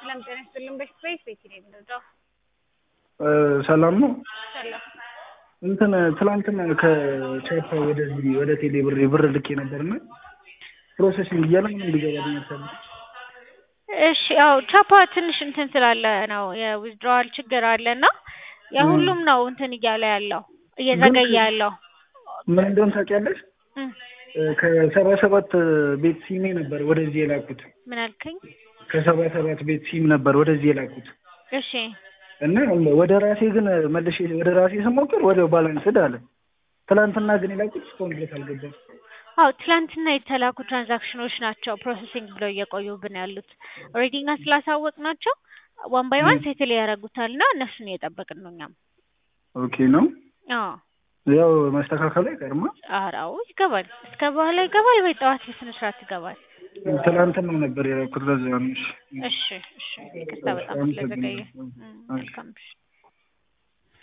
ሰላም ጤና ይስጥልን። በስፔስ ቤት ነው የምንወጣው። ሰላም ነው። ሰላም እንትን ትላንትና ከቻፓ ወደዚህ ወደ ቴሌ ብር ብር ልኬ ነበርና ፕሮሰሲንግ እያለ ምንም ሊገባ ያልቻለ እሺ ያው ቻፓ ትንሽ እንትን ስላለ ነው የዊዝድሮዋል ችግር አለና የሁሉም ነው እንትን እያለ ያለው እየዘገየ ያለው ምን እንደሆነ ታውቂያለሽ? እም፣ ከሰባ ሰባት ቤት ሲሜ ነበር ወደዚህ የላኩት። ምን አልከኝ? ከሰባ ሰባት ቤት ሲም ነበር ወደዚህ የላኩት እሺ እና ወደ ራሴ ግን መልሼ ወደ ራሴ ስሞክር ወዲያው ባላንስድ አለ። ትላንትና ግን የላኩት እስካሁን ድረስ አልገባም። አዎ ትላንትና የተላኩ ትራንዛክሽኖች ናቸው ፕሮሰሲንግ ብለው እየቆዩብን ያሉት። ኦልሬዲ እኛ ስላሳወቅ ናቸው ዋን ባይ ዋን ሴትል ያደርጉታል እና እነሱን እየጠበቅን ነው እኛም። ኦኬ ነው አዎ ያው መስተካከሉ አይቀርማ። ኧረ አዎ ይገባል። እስከ በኋላ ይገባል ወይ ጠዋት በስነ ስርዓት ይገባል። ትላንትና ነበር የላኩት ለዛ ነው። እሺ። እሺ እሺ ይቅርታ በጣም ስለዘገየ። እም፣ መልካም እሺ